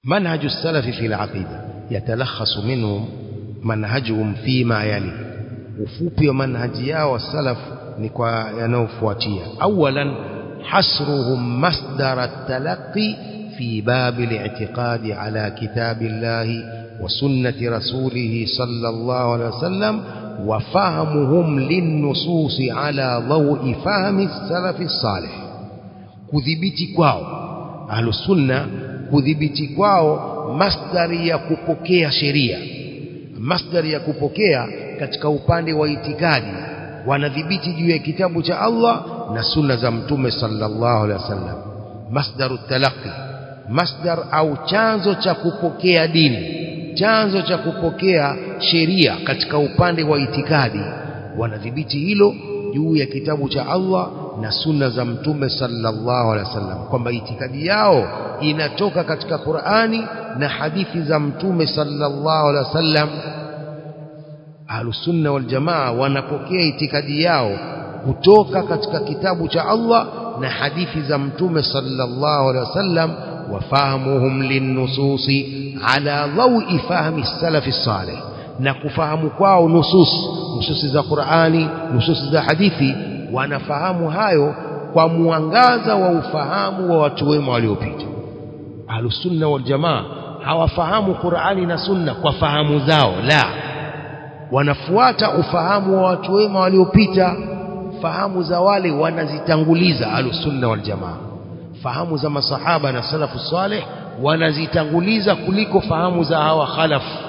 منهج السلف في العقيدة يتلخص منهم منهجهم فيما يلي ufupi wa manhaji yao wa salaf ni kwa yanayofuatia awalan hasruhum masdar at-talaqqi fi bab al-i'tiqad ala kitab Allah wa sunnati rasulih sallallahu alayhi wasallam wa fahmuhum lin-nusus ala dawi fahmi as-salaf as-salih kudhibiti kwao ahlus sunna kudhibiti kwao masdari ya kupokea sheria masdari ya kupokea katika upande wa itikadi wanadhibiti juu ya kitabu cha Allah na sunna za mtume sallallahu alaihi wasallam masdaru talaqi masdar au chanzo cha kupokea dini chanzo cha kupokea sheria katika upande wa itikadi wanadhibiti hilo juu ya kitabu cha Allah na sunna za mtume sallallahu alaihi wasallam kwamba itikadi yao inatoka katika Qur'ani na hadithi za mtume sallallahu alaihi wasallam ahlusunna wal jamaa wanapokea itikadi yao kutoka katika kitabu cha Allah na hadithi za mtume sallallahu alaihi wasallam wafahamuhum linnususi ala dhawi fahmi salafi salih na kufahamu kwao nusus nususi za Qur'ani nususi za hadithi wanafahamu hayo kwa mwangaza wa ufahamu wa watu wema waliopita ahlusunna wal jamaa hawafahamu Qur'ani na sunna kwa fahamu zao la wanafuata ufahamu wa watu wema waliopita fahamu za wale wanazitanguliza ahlusunna wal jamaa fahamu za masahaba na salafu saleh wanazitanguliza kuliko fahamu za hawa khalafu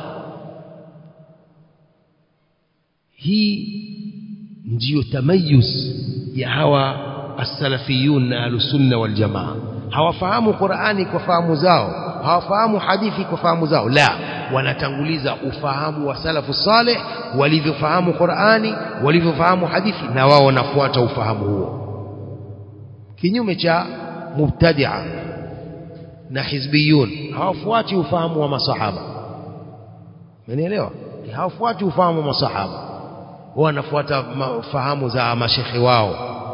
hii ndiyo tamayuz ya hawa as-salafiyun na ahlusunna wal jamaa hawafahamu Qur'ani kwa fahamu zao hawafahamu hadithi kwa fahamu zao la wanatanguliza ufahamu wa salafu saleh walivyofahamu Qur'ani walivyofahamu hadithi na wao wanafuata ufahamu huo kinyume cha mubtadi'a na hizbiyun hawafuati ufahamu wa masahaba umenielewa hawafuati ufahamu wa masahaba wanafuata fahamu za mashekhe wao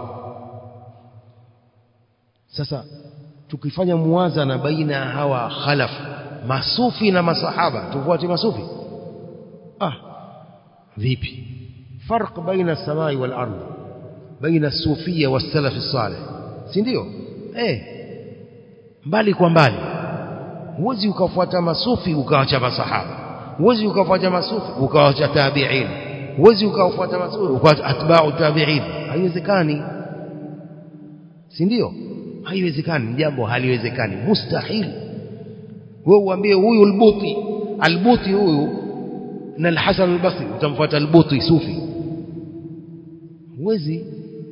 sasa tukifanya muwazana baina ya hawa khalaf masufi na masahaba tufuate masufi ah vipi farq baina as-samai wal ardh baina as-sufiyya was-salaf as-salih si ndio eh mbali kwa mbali huwezi ukafuata masufi ukawacha masahaba huwezi ukafuata masufi ukawacha tabi'in huwezi ukafuata masufi ukawacha atba'u tabi'in haiwezekani si ndio haiwezekani jambo haliwezekani mustahil wewe uambie huyu albuti albuti huyu na alhasan albasri utamfuata albuti sufi huwezi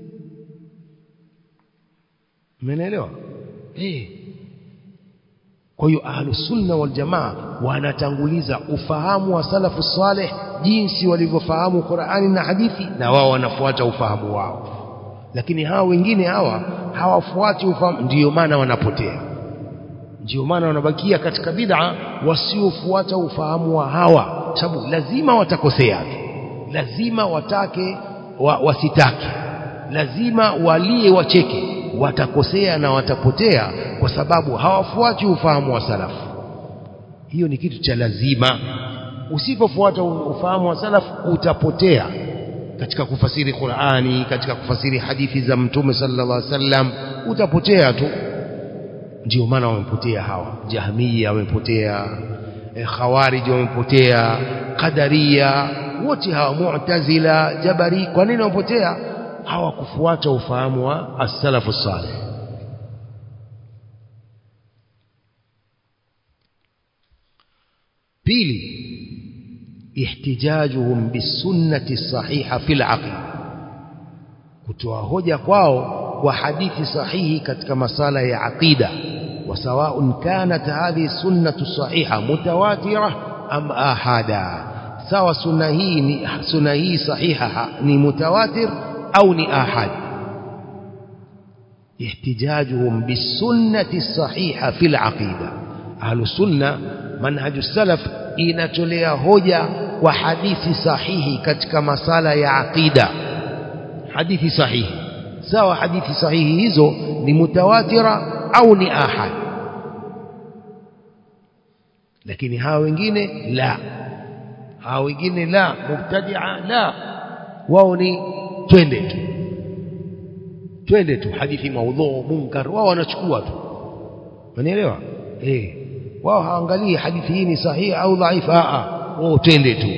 umeelewa eh kwa hiyo ahlus sunna wal jamaa wanatanguliza ufahamu wa salafu saleh jinsi walivyofahamu Qur'ani na hadithi na wao wanafuata ufahamu wao lakini hawa wengine hawa hawafuati ufahamu ndiyo maana wanapotea ndiyo maana wanabakia katika bid'a wasiofuata ufahamu wa hawa sababu lazima watakosea lazima watake wa, wasitake lazima walie wacheke watakosea na watapotea kwa sababu hawafuati ufahamu wa salafu hiyo ni kitu cha lazima usipofuata ufahamu wa salafu utapotea katika kufasiri Qur'ani katika kufasiri hadithi za Mtume sallallahu alaihi wasallam utapotea tu ndio maana wamepotea hawa Jahmiya wamepotea e, Khawarij wamepotea Qadariya wote hawa Mu'tazila Jabari kwa nini wamepotea hawakufuata ufahamu wa as-salafu salih pili ihtijajuhum bisunnati sahiha fil aqida kutoa hoja kwao kwa hadithi sahihi katika masala ya aqida وسواء كانت هذه السنة الصحيحة متواترة أم آحادا سواء سنة هي سنة هي صحيحة ni متواتر أو ni آحاد احتجاجهم بالسنة الصحيحة في العقيدة أهل السنة منهج السلف inatolea hoja kwa hadithi sahihi katika masala ya aqida hadithi sahihi sawa hadithi sahihi hizo ni mutawatira au ni ahad lakini hawa wengine la hawa wengine la mubtadia la wao ni twende tu twende tu hadithi maudhu munkar wao wanachukua tu unanielewa eh wao haangalii hadithi hii ni sahihi au dhaifu a a wao twende tu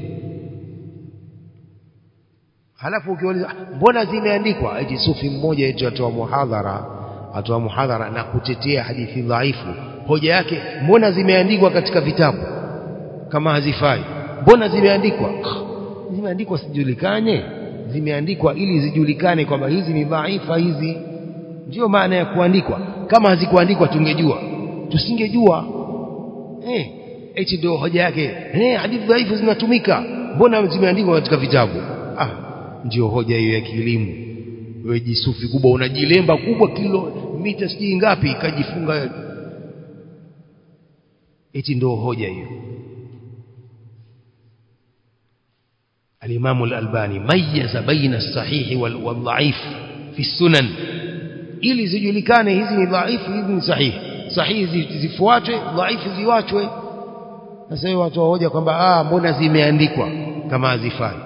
halafu ukiuliza mbona zimeandikwa eti sufi mmoja eti atoa muhadhara atoa muhadhara na kutetea hadithi dhaifu hoja yake mbona zimeandikwa katika vitabu kama hazifai mbona zimeandikwa zimeandikwa sijulikane zimeandikwa ili zijulikane kwamba hizi ni dhaifa hizi ndio maana ya kuandikwa kama hazikuandikwa tungejua tusingejua eh eti ndio hoja yake eh hadithi dhaifu zinatumika mbona zimeandikwa katika vitabu ah ndio hoja hiyo ya kielimu wewe jisufi kubwa unajilemba kubwa kilo mita sijui ngapi ikajifunga eti ndio hoja hiyo الإمام الألباني ميز بين الصحيح والضعيف في السنن ili zijulikane hizi ni dhaifu hizi ni sahihi sahihi zifuatwe dhaifu ziwachwe sasa hiyo watu hoja kwamba ah mbona zimeandikwa kama hazifai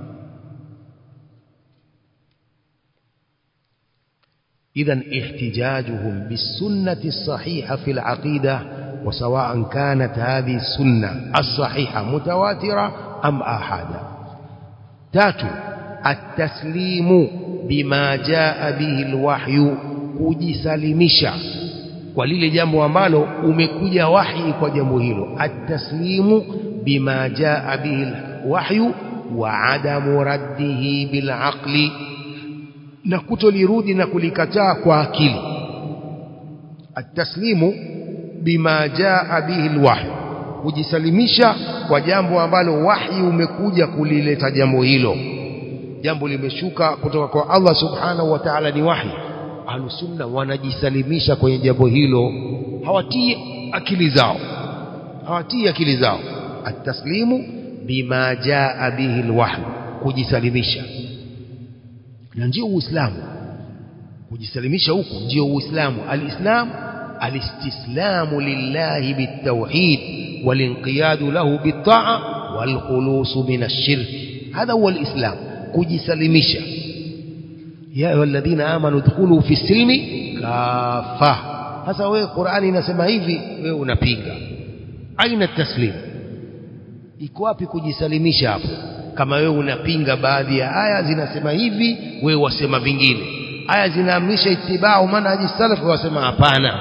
إذا احتجاجهم بالسنة الصحيحة في العقيدة وسواء كانت هذه السنة الصحيحة متواترة أم آحادا تاتو التسليم بما جاء به الوحي kujisalimisha kwa lile jambo ambalo umekuja wahi kwa jambo hilo at-taslimu bima jaa bihi al-wahyu wa adamu raddihi bil aqli na kutolirudi na kulikataa kwa akili at-taslimu bima jaa bihi al-wahyu kujisalimisha kwa jambo ambalo wahi umekuja kulileta jambo hilo jambo limeshuka kutoka kwa Allah subhanahu wa ta'ala ni wahi ahlusunna wanajisalimisha kwenye jambo hilo hawatii akili zao hawatii akili zao at-taslimu bima jaa bihi al-wahyu kujisalimisha na ndio uislamu kujisalimisha huku ndio uislamu alislam alistislamu lillahi bitawhid walinqiyadu lahu bitaa walkhulusu min ash-shirk hadha huwa alislam kujisalimisha ya ayyuhalladhina amanu dkhulu fi silmi kafa sasa wewe Qur'ani inasema hivi wewe unapinga aina taslim iko wapi kujisalimisha hapo kama wewe unapinga baadhi ya aya zinasema hivi wewe wasema vingine aya zinaamrisha itibau manhaji salaf wasema hapana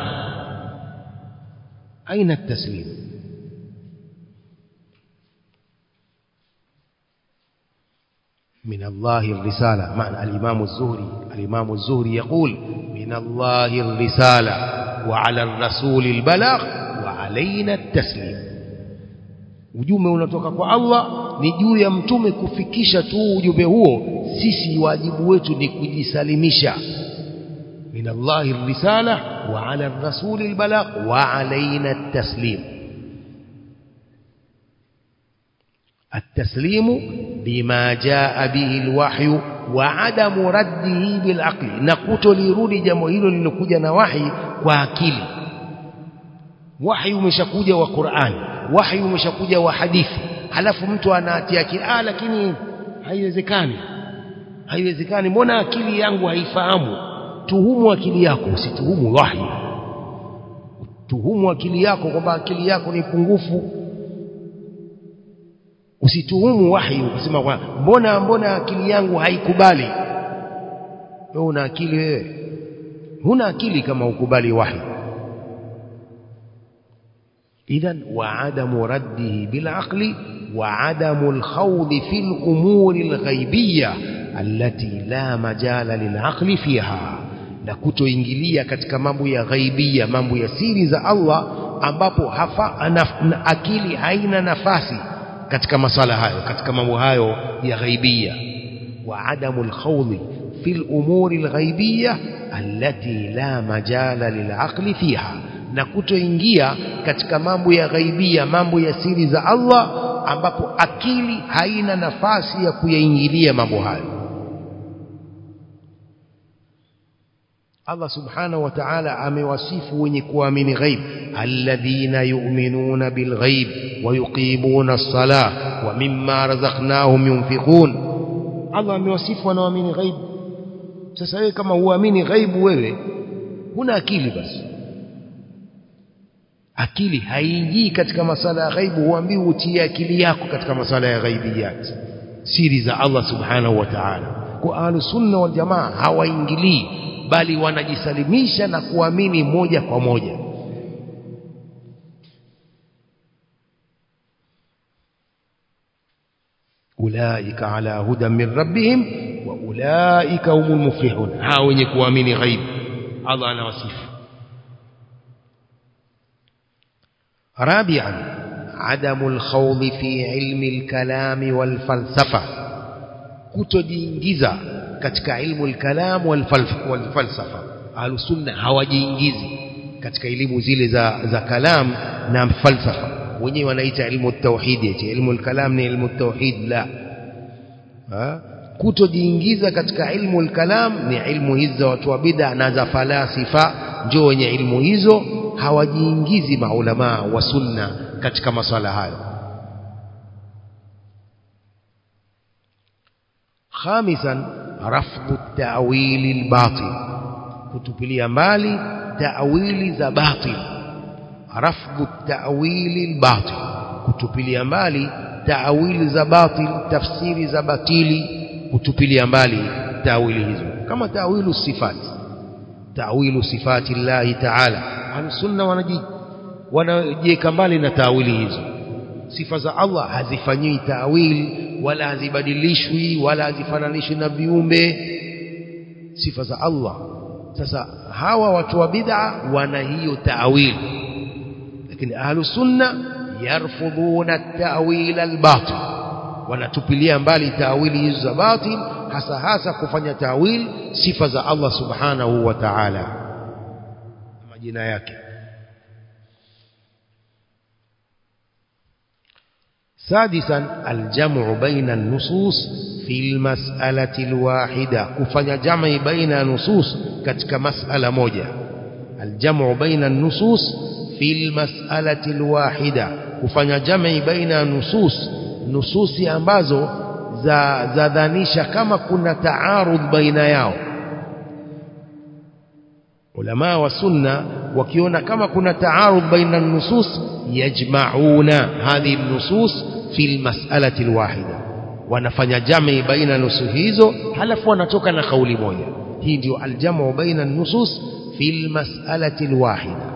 aina taslim من الله الرسالة معنى الإمام الزهري الإمام الزهري يقول من الله الرسالة وعلى الرسول البلاغ وعلينا التسليم ujumbe unatoka kwa Allah ni juu ya mtume kufikisha tu ujumbe huo sisi wajibu wetu ni kujisalimisha min Allahi risala wa ala rasuli albalagh wa alaina at-taslim التسليم بما جاء به الوحي وعدم رده بالعقل نقول لirudi jambo hilo lilokuja na wahi kwa akili wahi umeshakuja wa Qur'an wahi umeshakuja wa hadithi halafu mtu anatia akili ah lakini haiwezekani haiwezekani mbona akili yangu haifahamu tuhumu akili yako usituhumu wahi tuhumu akili yako kwamba akili yako ni pungufu usituhumu wahi ukisema kwa mbona mbona akili yangu haikubali wewe una akili wewe huna akili kama ukubali wahi إذا وعدم رده بالعقل وعدم الخوض في الأمور الغيبية التي لا مجال للعقل فيها na kutoingilia katika mambo ya ghaibia mambo ya siri za Allah ambapo hafa anaf, na akili haina nafasi katika masala hayo katika mambo hayo ya ghaibia wa adamu alkhawdi fi al-umuri al-ghaibiyya allati la majala lil'aqli fiha na kutoingia katika mambo ya ghaibia mambo ya siri za Allah ambapo akili haina nafasi ya kuyaingilia mambo hayo Allah subhanahu wa ta'ala amewasifu wenye kuamini ghaib alladhina yu'minuna bilghaib wa yuqimuna as-salah wa mimma razaqnahum yunfiqun Allah amewasifu wanaoamini ghaib sasa wewe kama huamini ghaibu wewe huna akili basi akili haingii katika masala ya ghaibu huambiwi utie akili yako katika masala ya ghaibiyat siri za Allah subhanahu wa ta'ala kwa ahlus sunna wal jamaa hawaingilii bali wanajisalimisha na kuamini moja kwa moja ulaika ala hudan min rabbihim wa ulaika humul muflihun hao wenye kuamini ghaib Allah anawasifu رابعا عدم الخوض في علم الكلام والفلسفة kutojiingiza katika ilmu al-kalam wal-falsafa ahlusunna hawajiingizi katika elimu zile za za kalam na falsafa wenyewe wanaita ilmu at-tauhid eti ilmu al-kalam ni ilmu at-tauhid la kutojiingiza katika ilmu al-kalam ni ilmu hizi za watu wa bid'a na za falasifa ndio wenye ilmu hizo hawajiingizi maulama wa sunna katika maswala hayo خامسا رفض التأويل الباطل kutupilia mbali ta'wili za batil rafdhu ta'wili albatil kutupilia mbali ta'wili za batil tafsiri za batili kutupilia mbali ta'wili hizo kama ta'wilu sifati ta'wilu sifati Allah ta'ala al-sunna wanaji wanajiweka mbali na ta'wili hizo sifa za Allah hazifanyiwi ta'wili wala hazibadilishwi wala hazifananishwi na viumbe sifa za Allah sasa hawa watu wa bid'a wana hiyo ta'wil lakini ahlus sunna yarfudhuna at-ta'wil al-batil wanatupilia mbali ta'wili hizo za batil hasa hasa kufanya ta'wil sifa za Allah subhanahu wa ta'ala majina yake سادسا الجمع بين النصوص في المسألة الواحدة كفن جمع بين نصوص كتك مسألة موجة الجمع بين النصوص في المسألة الواحدة كفن جمع بين نصوص نصوص ambazo za zadhanisha kama kuna taarudh baina yao ulama wa sunna wakiona kama kuna taarudh baina nusus yajma'una hadhihi nusus fi almas'alati alwahida wanafanya jami baina nusus hizo halafu wanatoka na kauli moja hii ndio aljamu baina nusus fi almas'alati alwahida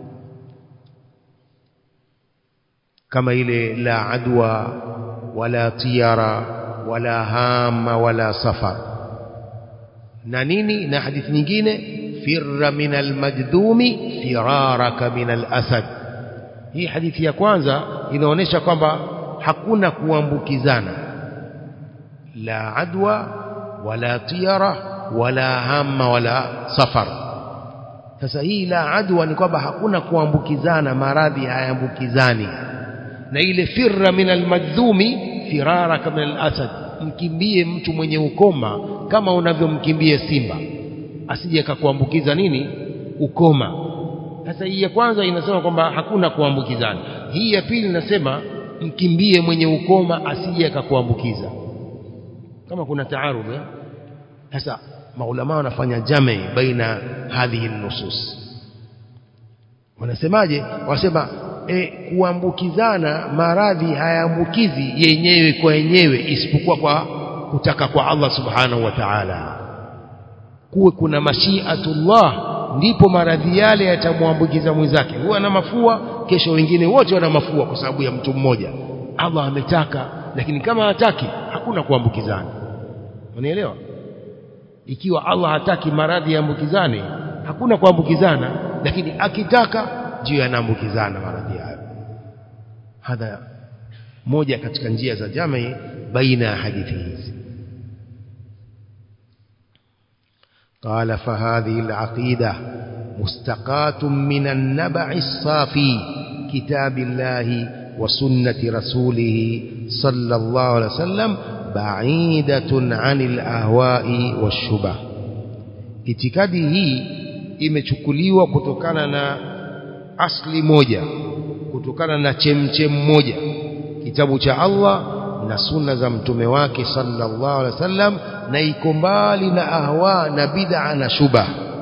kama ile la adwa wala tiyara wala hama wala safar na nini na hadithi nyingine firra min almajdumi firaraka min alasad hii hadithi ya kwanza inaonyesha kwamba hakuna kuambukizana la adwa wala tiyara wala hama wala safar sasa hii la adwa ni kwamba hakuna kuambukizana maradhi hayaambukizani na ile firra min almadhumi firaraka min alasad mkimbie mtu mwenye ukoma kama unavyomkimbia simba asije akakuambukiza nini ukoma sasa hii ya kwanza inasema kwamba hakuna kuambukizana hii ya pili inasema mkimbie mwenye ukoma asije akakuambukiza kama kuna taarudh sasa maulama wanafanya jami baina hadhihi nusus wanasemaje wanasema e, kuambukizana maradhi hayaambukizi yenyewe kwa yenyewe isipokuwa kwa kutaka kwa Allah subhanahu wa ta'ala kuwe kuna mashiatullah ndipo maradhi yale yatamwambukiza mwenzake huwa ana mafua kesho wengine wote wana mafua kwa sababu ya mtu mmoja Allah ametaka lakini kama hataki hakuna kuambukizana unielewa ikiwa Allah hataki maradhi yaambukizane hakuna kuambukizana lakini akitaka ndio yanaambukizana maradhi hayo hadha moja katika njia za jamii baina ya hadithi hizi قال فهذه العقيدة مستقاة من النبع الصافي كتاب الله وسنة رسوله صلى الله عليه وسلم بعيدة عن الأهواء والشبه itikadi hii imechukuliwa kutokana na asli moja kutokana na chemchem moja kitabu cha Allah na sunna za mtume wake sallallahu alaihi wasallam na iko mbali na ahwa na bid'a na shubha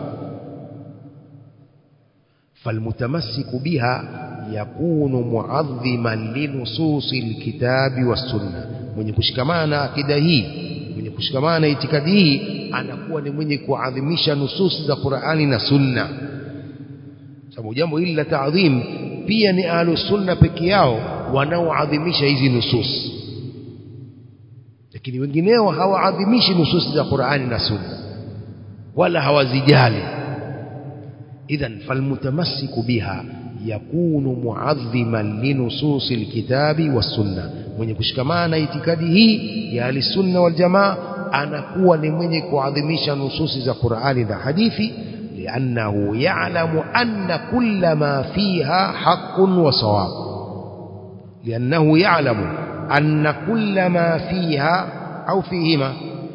falmutamassiku biha yakunu muadhiman linususi alkitabi wassunna mwenye kushikamana na akida hii mwenye kushikamana na itikadi hii anakuwa ni mwenye kuadhimisha nususi za Qur'ani na sunna sababu jambo hili la taadhim pia ni ahlus sunna peke yao wanaoadhimisha hizi nusus lakini wengineo hawaadhimishi nususi za Qur'ani na sunna wala hawazijali idhan falmutamassiku biha yakunu muadhiman linususi alkitabi wassunna mwenye kushikamana na itikadi hii ya ahlisunna wal jamaa anakuwa ni mwenye kuadhimisha nususi za Qur'ani na hadithi لأنه يعلم أن كل ما فيها حق وصواب لأنه يعلم أن كل ما فيها أو فيهما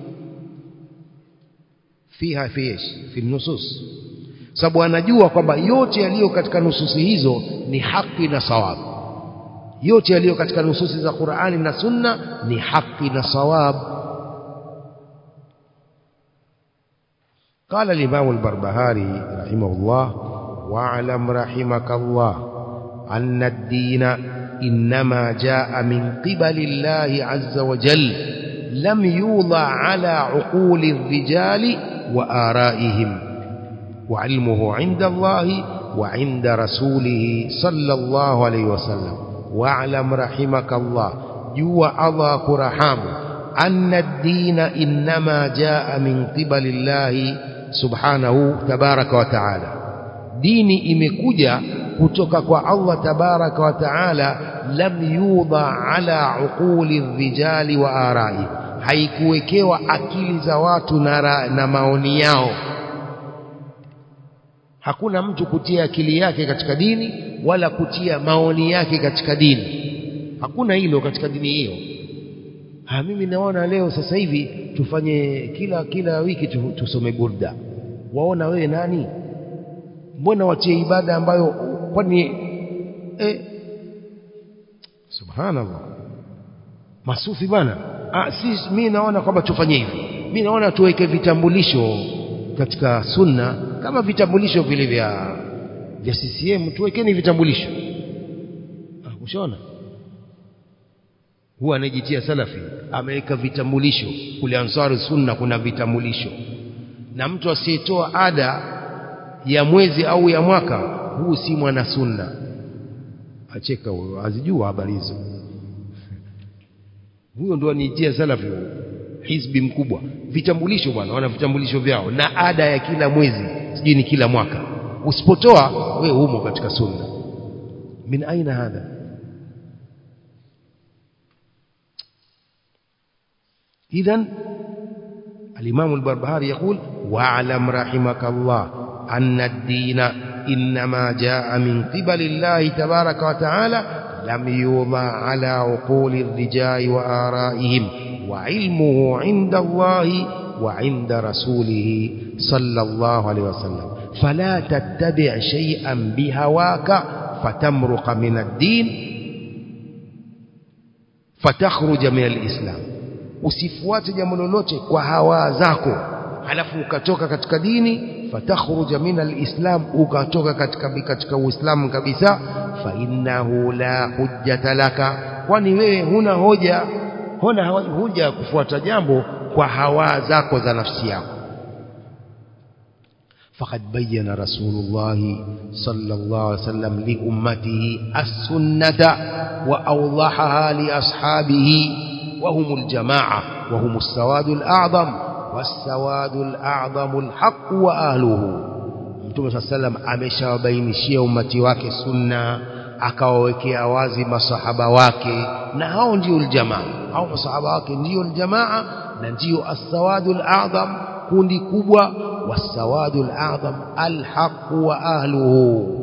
فيها في ايش في النصوص sababu anajua kwamba yote yaliyo katika nususi hizo ni haki na sawabu yote yaliyo katika nususi za Qur'ani na Sunna ni haki na sawabu قال الإمام البربهاري رحمه الله واعلم رحمك الله أن الدين إنما جاء من قبل الله عز وجل لم يوضع على عقول الرجال وآرائهم وعلمه عند الله وعند رسوله صلى الله عليه وسلم واعلم رحمك الله جوا أضاك رحامه أن الدين إنما جاء من قبل الله subhanahu tabaraka wa taala dini imekuja kutoka kwa Allah tabaraka wa taala lam yudha ala uquli rijali wa arai haikuwekewa akili za watu na, na maoni yao hakuna mtu kutia akili yake katika dini wala kutia maoni yake katika dini hakuna hilo katika dini hiyo ha mimi naona leo sasa hivi tufanye kila kila wiki tusome burda waona wewe nani mbona watie ibada ambayo kwani eh subhanallah masufi bwana ah si mimi naona kwamba tufanye hivi mimi naona tuweke vitambulisho katika sunna kama vitambulisho vile vya vya CCM tuwekeni vitambulisho ah ushaona huwa anajitia salafi ameweka vitambulisho kule ansari sunna kuna vitambulisho na mtu asiyetoa ada ya mwezi au ya mwaka huu si mwana sunna acheka huyo azijua habari hizo huyo ndo aniitia salafi huyo hizbi mkubwa vitambulisho bwana wana vitambulisho vyao na ada ya kila mwezi sijui ni kila mwaka usipotoa we humo katika sunna min aina hadha idhan الإمام البربهاري يقول واعلم رحمك الله أن الدين إنما جاء من قبل الله تبارك وتعالى لم يوضع على عقول الرجال وآرائهم وعلمه عند الله وعند رسوله صلى الله عليه وسلم فلا تتبع شيئا بهواك فتمرق من الدين فتخرج من الإسلام usifuate jambo lolote kwa hawa zako halafu ukatoka katika dini fatakhruja min alislam ukatoka katika katika uislamu kabisa fa innahu la hujjata laka kwani wewe huna hoja huna hoja ya kufuata jambo kwa hawa zako za nafsi yako فقد بين رسول الله صلى الله عليه وسلم لأمته السنة وأوضحها لأصحابه وهم الجماعة وهم السواد الأعظم والسواد الأعظم الحق وأهله Mtume صلى الله عليه وسلم ameshawabainishia ummati wake sunna akawawekea wazi masahaba wake na hao ndio aljamaa hao masahaba wake ndio aljamaa na ndio as-sawadul a'zam kundi kubwa was-sawadul a'zam al-haq wa ahluhu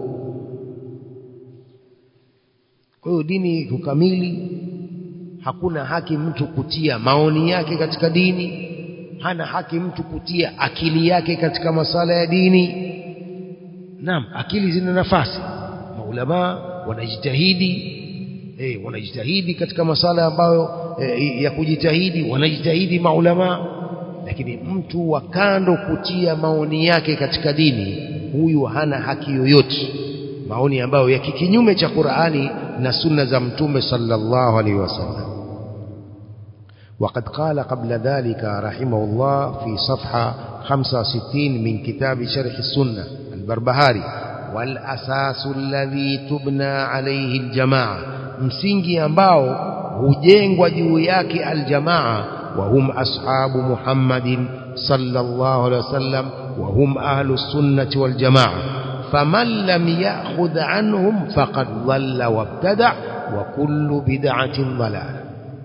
kwa hiyo dini kukamili hakuna haki mtu kutia maoni yake katika dini hana haki mtu kutia akili yake katika masala ya dini naam akili zina nafasi maulamaa wanajitahidi eh, wanajitahidi katika masala ambayo eh, ya kujitahidi wanajitahidi maulamaa lakini mtu wa kando kutia maoni yake katika dini huyu hana haki yoyote maoni ambayo ya kinyume cha Qur'ani na sunna za mtume sallallahu alaihi wasallam وقد قال قبل ذلك رحمه الله في صفحة 65 من كتاب شرح السنة البربهاري والأساس الذي تبنى عليه الجماعة msingi ambao hujengwa juu yake aljamaa وهم أصحاب محمد صلى الله عليه وسلم وهم أهل السنة والجماعة فمن لم يأخذ عنهم فقد ضل وابتدع وكل بدعة ضلال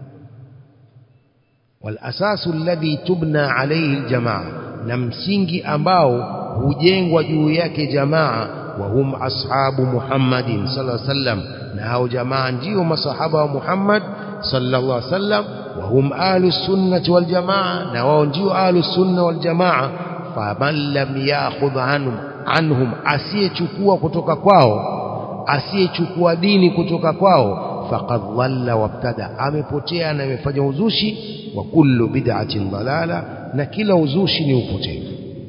والأساس الذي تبنى عليه الجماعة نمسنج أمباو هجين وجوياك جماعة وهم أصحاب محمد صلى الله عليه وسلم نهاو جماعة جيهم صحابة محمد صلى الله عليه وسلم وهم أهل السنة والجماعة نهاو جيو أهل السنة والجماعة فمن لم يأخذ عنهم anhum asiyechukua kutoka kwao asiyechukua dini kutoka kwao faqad dhalla wabtada amepotea na amefanya uzushi wa kullu bid'atin dalala na kila uzushi ni upotevu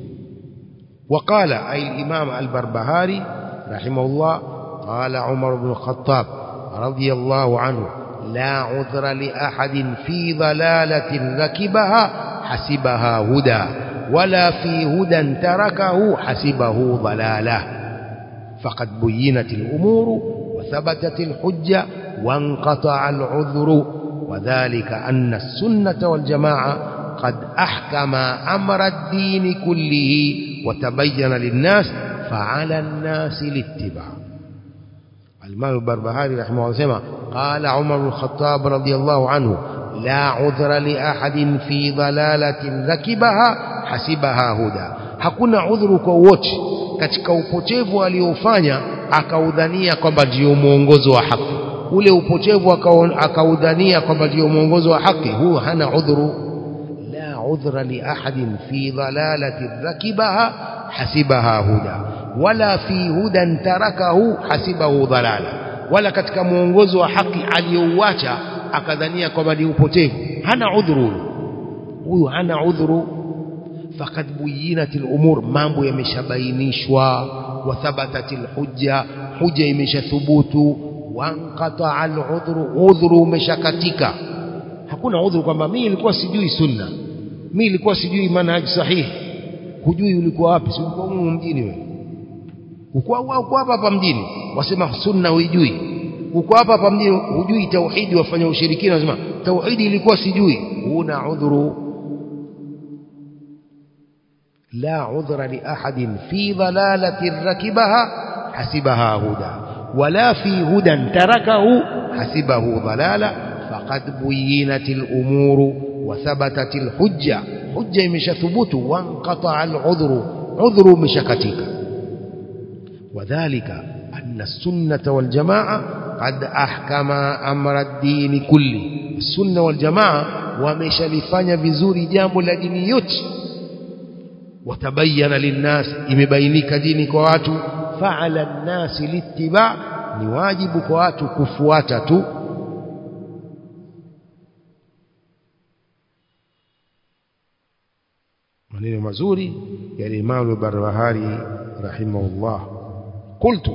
وقال أي الإمام البربهاري رحمه الله قال عمر بن الخطاب رضي الله عنه لا عذر لأحد في ضلالة ركبها حسبها هدى ولا في هدى تركه حسبه ضلاله فقد بينت الأمور وثبتت الحجة وانقطع العذر وذلك أن السنة والجماعة قد أحكم أمر الدين كله وتبين للناس فعلى الناس الاتباع الإمام البربهاري رحمه الله قال عمر بن الخطاب رضي الله عنه لا عذر لأحد في ضلالة ركبها hasibaha huda hakuna udhuru kwa wote katika upotevu aliofanya akaudhania kwamba ndio mwongozo wa haki ule upotevu akaudhania kwamba ndio mwongozo wa haki huo hana udhuru la udhra li ahadin fi dalalati rakibaha hasibaha huda wala fi hudan tarakahu hasibahu dalala wala katika mwongozo wa haki aliyouacha akadhania kwamba ni upotevu hana udhuru huyu hana udhuru فقد بينت الأمور mambo yameshabainishwa wathabatat alhujja hujja imeshathubutu wanqata aludhru udhru umeshakatika hakuna udhuru kwamba mimi nilikuwa sijui sunna mimi nilikuwa sijui manhaji sahihi hujui ulikuwa wapi si ulikuwa huko mjini wewe uko uko hapa hapa mjini wasema sunna huijui uko hapa hapa mjini hujui tauhidi wafanya ushirikina wasema tauhidi ilikuwa sijui una udhuru لا عذر لأحد في ضلالة ركبها حسبها هدى ولا في هدى تركه حسبه ضلالا فقد بينت الأمور وثبتت الحجة حجة مش ثبوت وانقطع العذر عذر مشكتك وذلك أن السنة والجماعة قد أحكم أمر الدين كله السنة والجماعة ومشلفanya vizuri jambo la dini yote وتبين للناس imebainika dini kwa watu fa'ala an-nas littiba ni wajibu kwa watu kufuata tu maneno mazuri ya Imam al-Barbahari rahimahullah قلت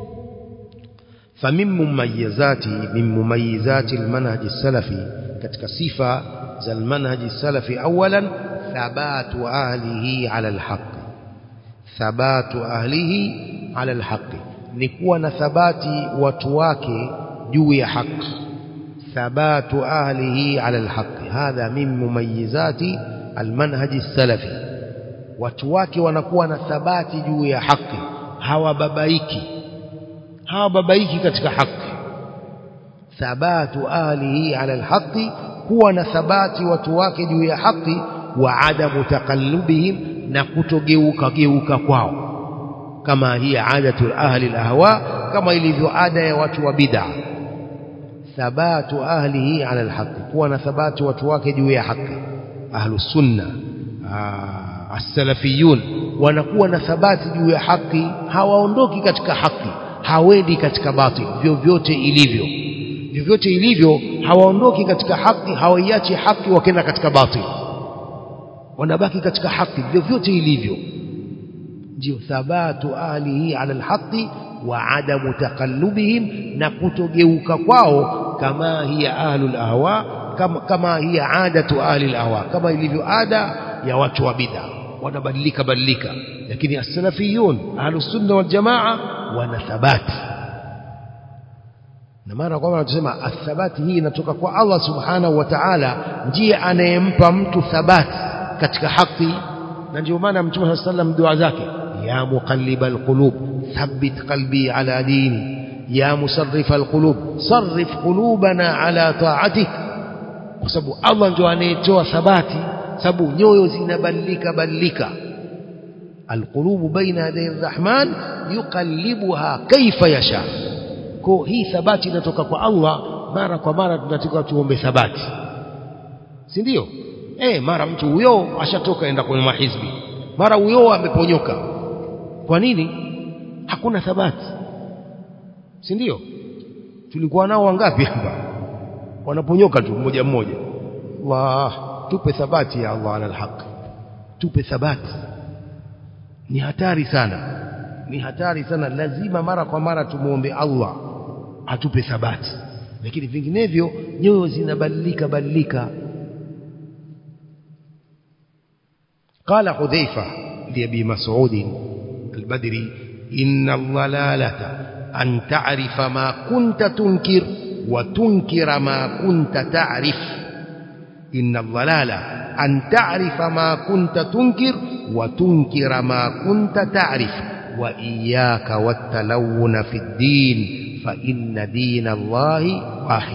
فمن مميزات من مميزات المنهج السلفي katika sifa za المنهج السلفي اولا ثبات أهله على الحق ثبات أهله على الحق نكون ثباتي وتواكي جوي حق ثبات أهله على الحق هذا من مميزات المنهج السلفي watuwake wanakuwa na thabati juu ya haki hawababaiki hawababaiki katika haki thabatu ahlihi ala alhaqi kuwa na thabati watu wake juu ya haki wa adamu taqallubihim na kutogeuka geuka kwao kama hii adatu ahli alahwa kama ilivyo ada ya watu wa bid'a thabatu ahlihi ala alhaq kuwa na thabati watu wake juu ya haki ahlu sunna as-salafiyun wanakuwa na thabati juu ya haki hawaondoki katika haki hawendi katika batil vyovyote ilivyo vyovyote ilivyo hawaondoki katika haki hawaiachi haki wakenda katika batil wanabaki katika haki vyovyote ilivyo ndio thabatu ahlihi ala alhaqi wa adamu taqallubihim na kutogeuka kwao kama hiya ahlul ahwa kama, kama hiya adatu ahli ahwa kama ilivyo ada ya watu wa bid'a wanabadilika badilika lakini as-salafiyun ahlus sunna wal jamaa wana thabati na mara kwa mara tunasema athabati hii inatoka kwa Allah subhanahu wa ta'ala ndiye anayempa mtu thabati katika haki na ndio maana mtume sallallahu alayhi wasallam dua zake ya muqallibal qulub thabbit qalbi ala dini ya musarrifal qulub sarrif qulubana ala ta'atik kwa sababu Allah ndio anayetoa thabati sababu nyoyo zinabadilika badilika alqulubu baina yaday arrahman yuqallibuha kaifa yasha kwa hii thabati inatoka kwa Allah mara kwa mara tunatakiwa tuombe thabati si ndio eh mara mtu huyo ashatoka enda kwenye mahizbi mara huyo ameponyoka kwa nini hakuna thabati si ndio tulikuwa nao wangapi hapa wanaponyoka tu mmoja mmoja Allah tupe thabati ya Allah ala alhaq tupe thabati ni hatari sana ni hatari sana lazima mara kwa mara tumuombe Allah atupe thabati lakini vinginevyo nyoyo zinabadilika badilika قال حذيفة لأبي مسعود البدري إن الضلالة أن تعرف ما كنت تنكر وتنكر ما كنت تعرف إن الضلالة أن تعرف ما كنت تنكر وتنكر ما كنت تعرف وإياك والتلون في الدين فإن دين الله واحد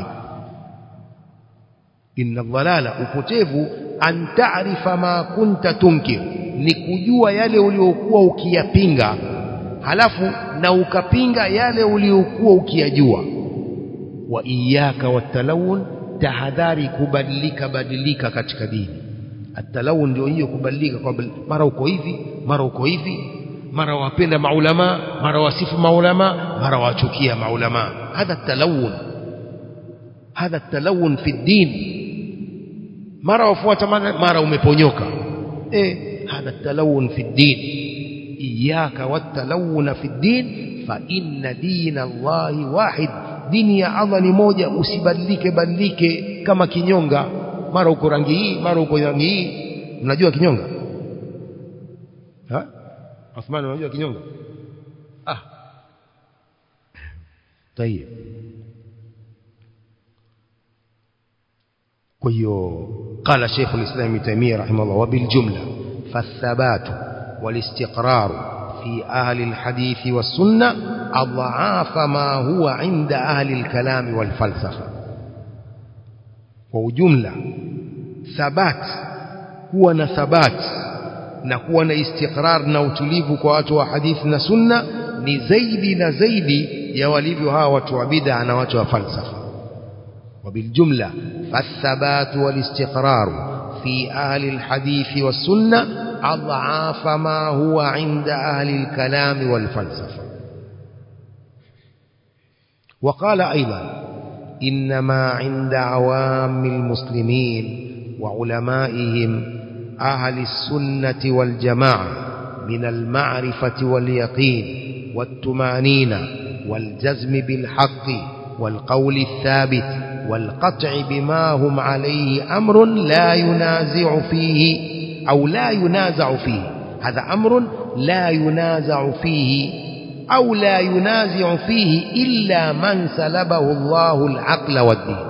إن الضلالة upotevu an ta'rifa ma kunta tunkir ni kujua yale uliokuwa ukiyapinga halafu na ukapinga yale uliokuwa ukiyajua wa iyyaka watalawun tahadhari kubadilika badilika katika dini atalawun ndio hiyo kubadilika kwa mara uko hivi mara uko hivi mara wapenda maulama mara wasifu maulama mara wachukia maulama hadha talawun hadha talawun fi din mara wafuata mara umeponyoka eh hadha talawun fi din iyyaka watalawun fi din fa inna dina Allahi wahid dini ya Allah ni moja usibadilike badilike kama kinyonga mara uko rangi hii mara uko rangi hii unajua kinyonga ha Uthman unajua kinyonga ah tayeb kwa hiyo قال شيخ الإسلام ابن تيمية رحمه الله وبالجملة فالثبات والاستقرار في أهل الحديث والسنة أضعاف ما هو عند أهل الكلام والفلسفة وجملة ثبات هو ثبات نكون استقرار نوتليف كواتوا حديثنا سنة ni zaidi na zaidi ya walivyo hawa watu wa bid'a na watu wa falsafa وبالجملة فالثبات والاستقرار في أهل الحديث والسنة أضعاف ما هو عند أهل الكلام والفلسفة وقال أيضا إنما عند عوام المسلمين وعلمائهم أهل السنة والجماعة من المعرفة واليقين والتمانين والجزم بالحق والقول الثابت والقطع بما هم عليه أمر لا ينازع فيه أو لا ينازع فيه هذا أمر لا ينازع فيه أو لا ينازع فيه إلا من سلبه الله العقل والدين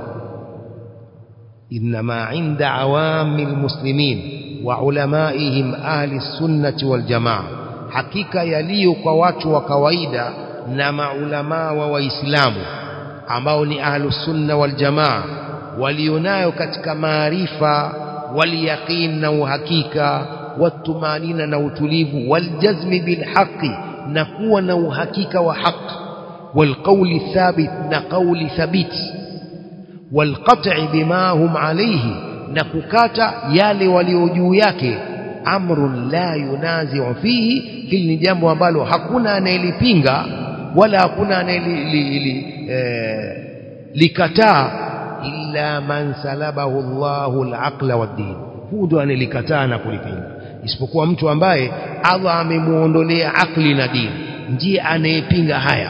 إنما عند عوام المسلمين وعلمائهم أهل السنة والجماعة حقيقة يليق وات وكويدا نما علماء وإسلامه ambao ni ahlus sunna wal jamaa walionayo katika maarifa waliyaqin na uhakika watumanina na utulivu waljazmi bilhaqi na kuwa na uhakika wa haq walqawli thabit na qawli thabit walqat'i bima hum alayhi na kukata yale walio juu yake amrun la yunazi'u fihi hili ni jambo ambalo hakuna anayelipinga wala hakuna anayelikataa illa man salabahu Allahu al-aqla wad-din huyu ndo anelikataa na kulipinga isipokuwa mtu ambaye Allah amemuondolea akli na dini ndiye anayepinga haya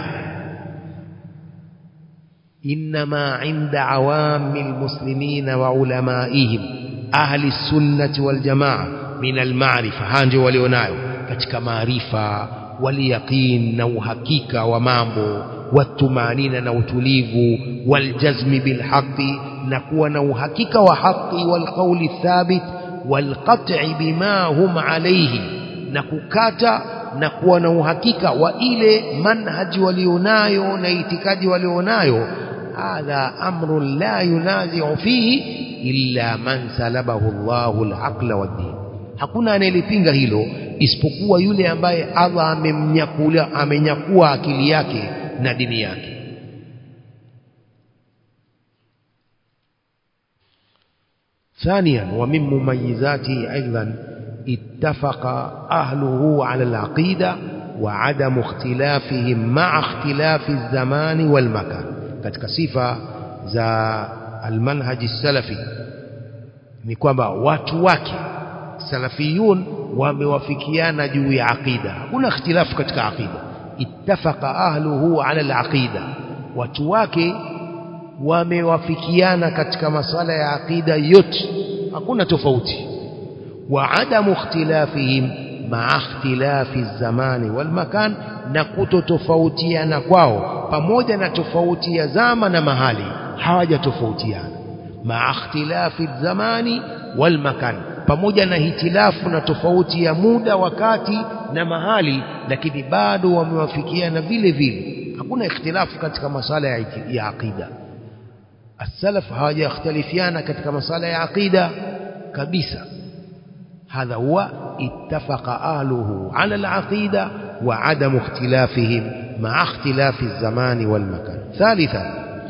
إنما عند عوام المسلمين وعلمائهم أهل السنة والجماعة من المعرفة هانجو وليونايو katika maarifa waliyaqin na uhakika wa mambo watumanina na utulivu waljazmi bilhaqi na kuwa na uhakika wa haqi walqauli thabit walqat'i bima hum alayhi na kukata na kuwa na uhakika wa ile manhaji walionayo na itikadi walionayo hadha amrun la yunazi'u fihi illa man salabahu Allahu al-aqla wad-din hakuna anayelipinga hilo isipokuwa yule ambaye Allah amemnyakua amenyakua akili yake na dini yake ثانيا ومن مميزاته أيضا اتفق أهله على العقيدة وعدم اختلافهم مع اختلاف الزمان والمكان katika sifa za almanhaji salafi ni kwamba watu wake salafiyun wamewafikiana juu ya aqida hakuna ikhtilafu katika aqida ittafaqa ahluhu ala alaqida watu wake wamewafikiana katika masala ya aqida yote hakuna tofauti wa adamu ikhtilafihim ma'a ikhtilafi zamani wal makan na kutotofautiana kwao pamoja na tofauti ya zama na mahali hawajatofautiana ma'a ikhtilafi zamani wal makan pamoja na hitilafu na tofauti ya muda wakati na mahali lakini bado wamewafikiana vile vile hakuna ikhtilafu katika masala ya, ya aqida السلف hawajakhtalifiana katika masala ya aqida kabisa هذا هو اتفق أهله على العقيدة وعدم اختلافهم مع اختلاف الزمان والمكان ثالثا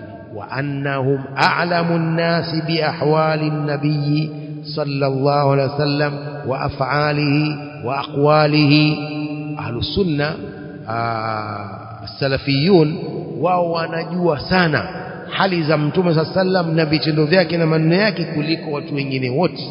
وأنهم أعلم الناس بأحوال النبي صلى الله عليه وسلم وأفعاله وأقواله أهل السنة آه السلفيون وهو نجوى سنة hali za mtume saa sallam na vitendo vyake na maneno yake kuliko watu wengine wote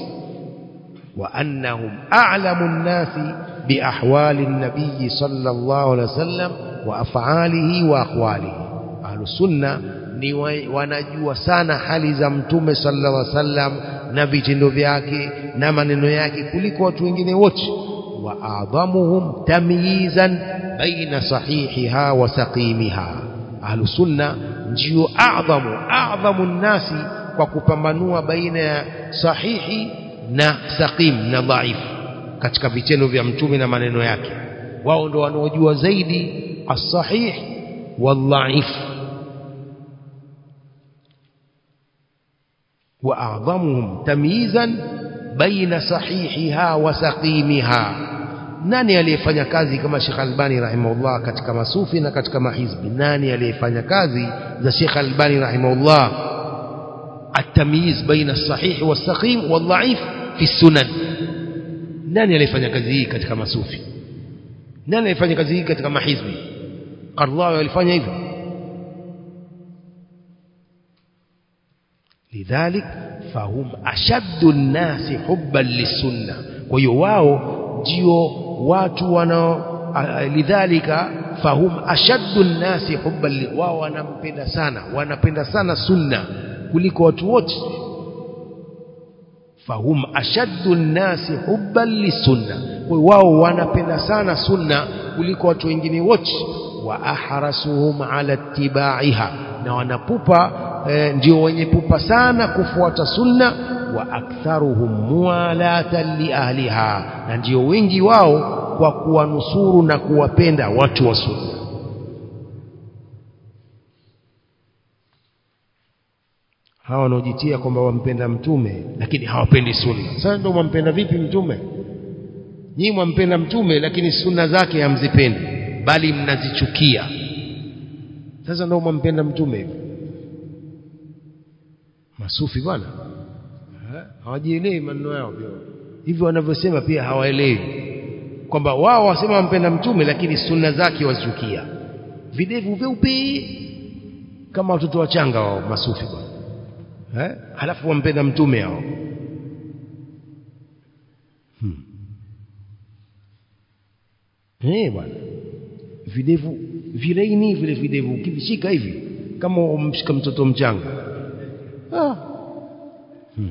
wa annahum a'lamu nnasi biahwali nabii sallallahu alaihi wasallam wa af'alihi wa aqwalihi ahlus sunna ni wanajua sana hali za mtume sallallahu alaihi wasallam na vitendo vyake na maneno yake kuliko watu wengine wote wa a'dhamuhum tamyizan baina sahihiha wa saqimiha ahlus sunna ndio a'dhamu a'dhamu nnasi kwa kupambanua baina ya sahihi na saqim na dhaifu katika vitendo vya mtume na maneno yake wao ndo wanaojua zaidi as-sahih wal-dhaif wa a'dhamuhum tamyizan baina sahihiha wa saqimiha nani aliyefanya kazi kama Sheikh Albani rahimahullah katika masufi na katika mahizbi nani aliyefanya kazi za Sheikh Albani rahimahullah التمييز بين الصحيح والسقيم والضعيف في السنن nani aliyefanya kazi hii katika masufi nani alifanya kazi hii katika mahizbi Qardawi alifanya hivyo lidhalik fahum ashaddu nnasi hubban lisunna kwa hiyo wao ndio watu wanao lidhalika fahum ashaddu nnasi hubban wao wanampenda sana wanapenda sana sunna kuliko watu wote fahum ashaddu nnasi hubban lisunna kwa wao wanapenda sana sunna kuliko watu wengine wote wa ahrasuhum ala ittibaiha na wanapupa e, ndio wenye pupa sana kufuata sunna wa aktharuhum muwalatan li ahliha na ndio wengi wao kwa kuwanusuru na kuwapenda watu wa sunna hawa wanaojitia kwamba wampenda mtume lakini hawapendi sunna sasa ndio mwampenda vipi mtume nyinyi mwampenda mtume lakini sunna zake hamzipendi bali mnazichukia sasa ndio mwampenda mtume hivi masufi bwana hawajielewi maneno yao pia hivyo wanavyosema pia hawaelewi kwamba wao wasema wampenda mtume lakini sunna zake wazichukia videvu vyeupe kama watoto wachanga wao masufi bwana eh halafu wampenda mtume hao hmm. eh bwana videvu vilaini vile videvu ukivishika hivi kama umshika mtoto mchanga ah. hmm.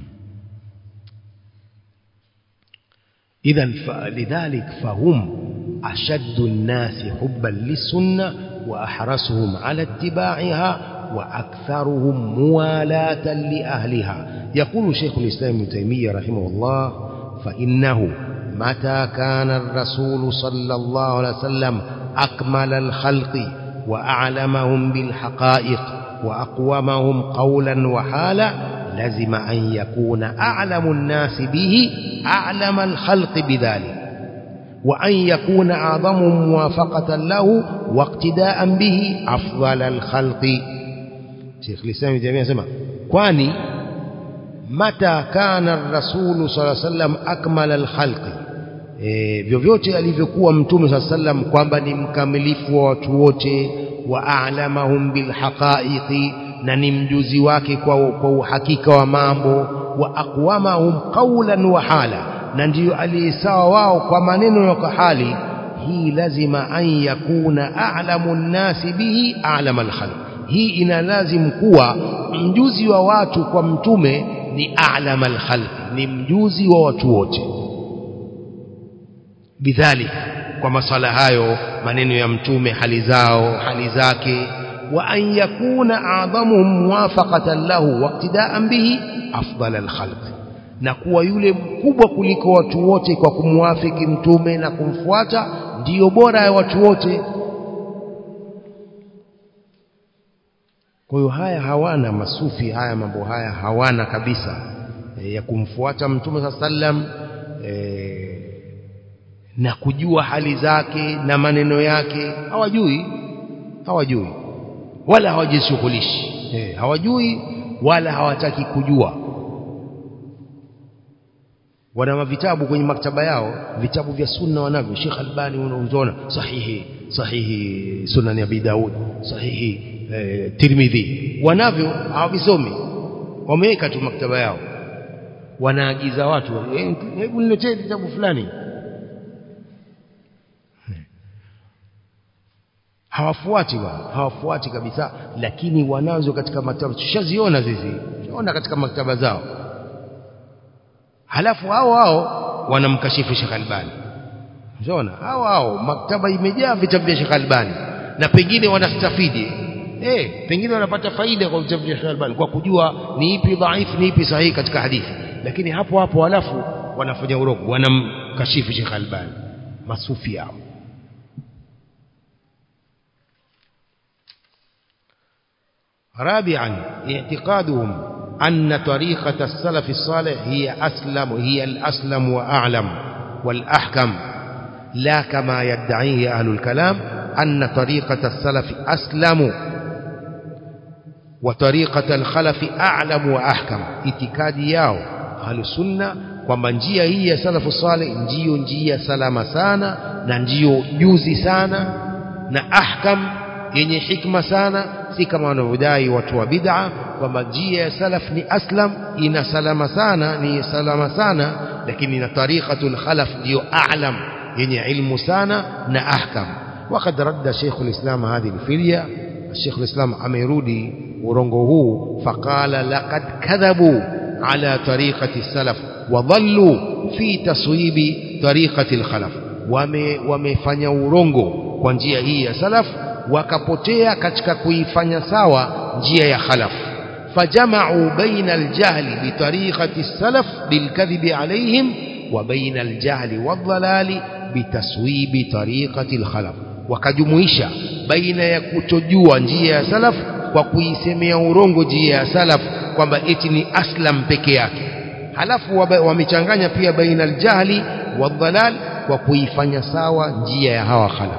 إذا فلذلك فهم أشد الناس حبا للسنة وأحرصهم على اتباعها وأكثرهم موالاة لأهلها يقول شيخ الإسلام ابن تيمية رحمه الله فإنه متى كان الرسول صلى الله عليه وسلم أكمل الخلق وأعلمهم بالحقائق وأقومهم قولا وحالا لزم أن يكون أعلم الناس به أعلم الخلق بذلك وأن يكون أعظمهم موافقة له واقتداء به أفضل الخلق شيخ الإسلام جميع سمع كواني متى كان الرسول صلى الله عليه وسلم أكمل الخلق e, vyovyote alivyokuwa mtume saa sallam kwamba ni mkamilifu wa watu wote wa a'lamahum bilhaqaiqi na ni mjuzi wake kwa, kwa uhakika wa mambo wa aqwamahum qawlan wa hala na ndiyo aliyesawa wao kwa maneno na kwa hali hii lazima an yakuna a'lamu nnasi bihi a'lama alkhalq hii ina lazim kuwa mjuzi wa watu kwa mtume ni a'lama alkhalq ni mjuzi wa watu wote bidhalik kwa masala hayo maneno ya mtume hali zao hali zake wa an yakuna a'dhamuhum muwafaqatan lahu waqtida'an bihi afdal alkhalq na kuwa yule mkubwa kuliko watu wote kwa kumwafiki mtume na kumfuata ndiyo bora ya watu wote kwa hiyo haya hawana masufi haya mambo haya hawana kabisa e, ya kumfuata mtume saa sallam e, na kujua hali zake na maneno yake hawajui hawajui wala hawajishughulishi eh, hawajui wala hawataki kujua wana vitabu kwenye maktaba yao vitabu vya sunna wanavyo Sheikh Albani unaona sahihi sahihi sunan Abi Daud sahihi eh, Tirmidhi wanavyo hawavisomi wameweka tu maktaba yao wanaagiza watu hebu niletee kitabu fulani hawafuati bwana hawafuati kabisa lakini wanazo katika maktaba tushaziona sisi tunaona katika maktaba zao halafu hao hao wanamkashifu Sheikh Albani unaona hao hao maktaba imejaa vitabu vya Sheikh Albani na pengine wanastafidi eh pengine wanapata faida kwa vitabu vya Sheikh Albani kwa kujua ni ipi dhaifu ni ipi sahihi katika hadithi lakini hapo hapo halafu wanafanya urongo wanamkashifu Sheikh Albani masufi hao رابعا اعتقادهم أن طريقة السلف الصالح هي أسلم هي الأسلم وأعلم والأحكم لا كما يدعيه أهل الكلام أن طريقة السلف أسلم وطريقة الخلف أعلم وأحكم itikadi yao ahlusunna kwamba njia hii ya salafu saleh ndiyo njia salama sana na ndiyo juzi sana na ahkam yenye hikma sana si kama wanavyodai watu wa bid'a kwamba njia ya salaf ni aslam ina salama sana ni salama sana lakini na tariqatul khalaf ndio a'lam yenye ilmu sana na ahkam وقد رد شيخ الإسلام هذه الفرية الشيخ الإسلام أميرودي ورنغه فقال لقد كذبوا على طريقة السلف وظلوا في تصويب طريقة الخلف ومفanya urongo kwa njia hii ya salaf wakapotea katika kuifanya sawa njia ya khalaf fajama'u baina aljahli bi tariqati salaf bilkadhibi alayhim wa baina aljahli wadhalali bitaswibi tariqati alkhalaf wakajumuisha baina ya kutojua njia ya salaf kwa kuisemea urongo njia ya salaf kwamba eti ni aslam peke yake halafu wamechanganya pia baina aljahli wadhalal kwa kuifanya sawa njia ya hawa khalaf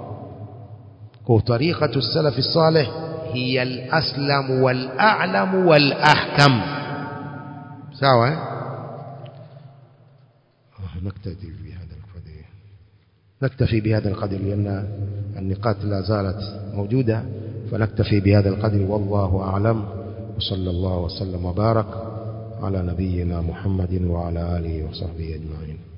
وطريقة السلف الصالح هي الأسلم والأعلم والأحكم سواء نكتفي بهذا القدر نكتفي بهذا القدر لأن النقاط لا زالت موجودة فنكتفي بهذا القدر والله أعلم وصلى الله وسلم وبارك على نبينا محمد وعلى آله وصحبه أجمعين